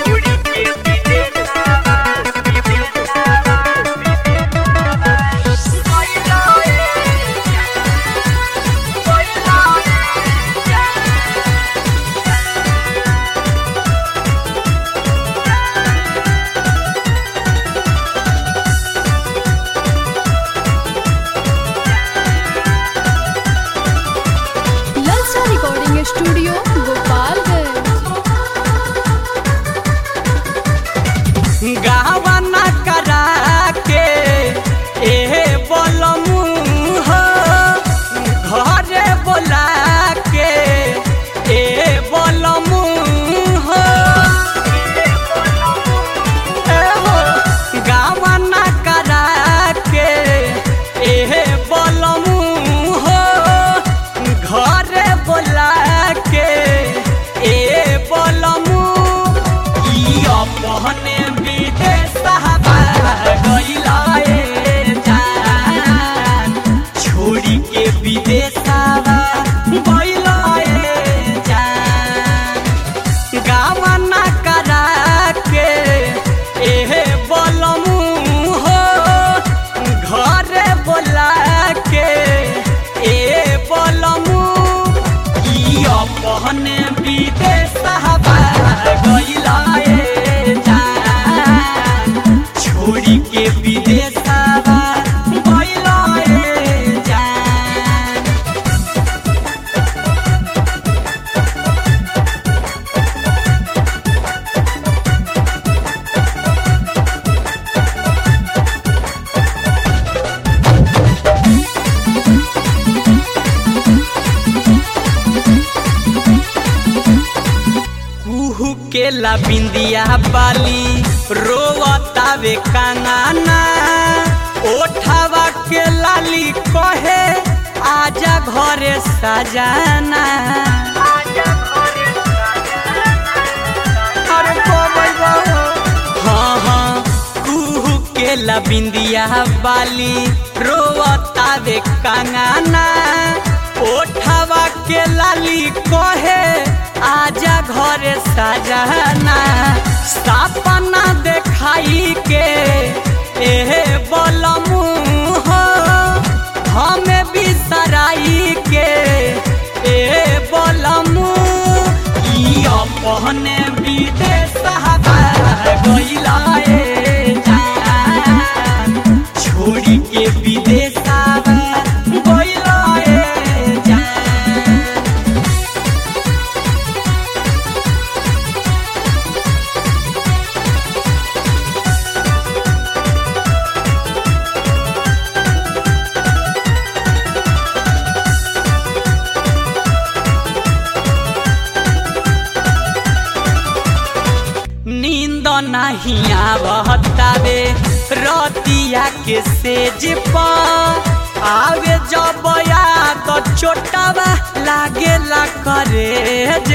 ललचा recording studio Gopalganj गावना करा के एहे बोलमू हो घरे बोला के ए बोलमू हो ए हो गावना करा के एहे बोलमू हो घरे बोला के ए बोलमू ई अपने विदेश गइला ए जान छोड़ी के विदेश गइला ए जान गावना करा के एहे बोलमू हो घरे बोला के ए बोलमू ई अपने विदेश गइला ए जान छोड़ी के विदेश गइला ए जान कुहू के ला बिंदिया बाली रोवतावे कांगाना ओठावा के लाली कहे आजा घरे सजाना अरे कोमल बाबू। हाँ हाँ कुहू के ला बिंदिया बाली रोवतावे कांगाना ओठावा के लाली कहे आजा घरे सजाना सपना देखाई के एहे बोलमू हो हमें बिसराई के ए बोलमू ई अपने विदेश गइला ए जान छोड़ी के विदेश गइला ए जान नींद नहीं आवतावे रतिया के सेज पर आवे जब याद चोटावा लागेला करेज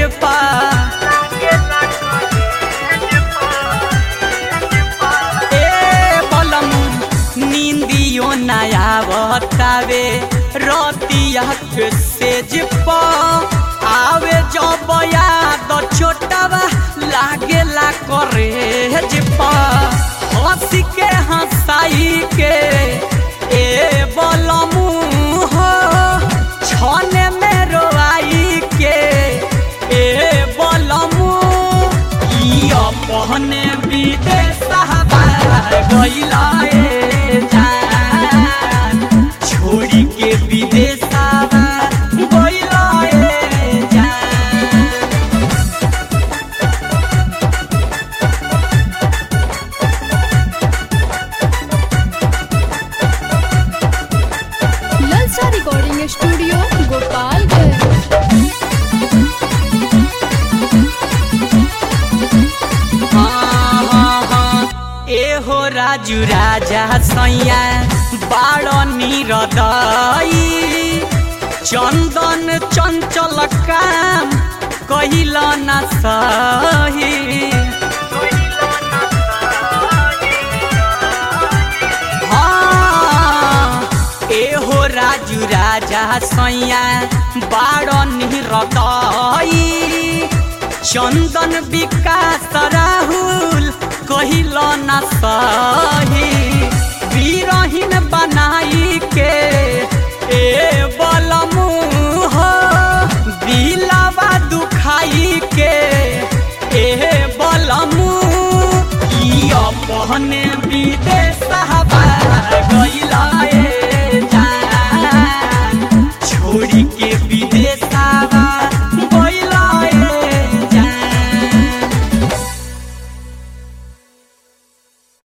ए बलमु नींदियो नया बतावे रतिया के सेज पर आवे जब याद छोटावा लागेला करेज पर हंसी के हंसाई के ए बलमू हो छने में रोआई के ए बलमू ई अपने विदेश गइला ए जान छोड़ी के विदेश गइला ए जान ललचा रिकॉर्डिंग स्टूडियो गोपालगंज हाँ, हाँ, हाँ, एहो राजू राजा सैया बाड़ निरदई चंदन चंचल काम कहिल न सही हाँ, एहो राजू राजा सैया बाड़ निरदई चंदन विकास राहुल कहिल न सही बीरहीन बनाई के ए बलमू हो दिलावा दुखाई के ए बलमू ई अपने विदेश गइला ए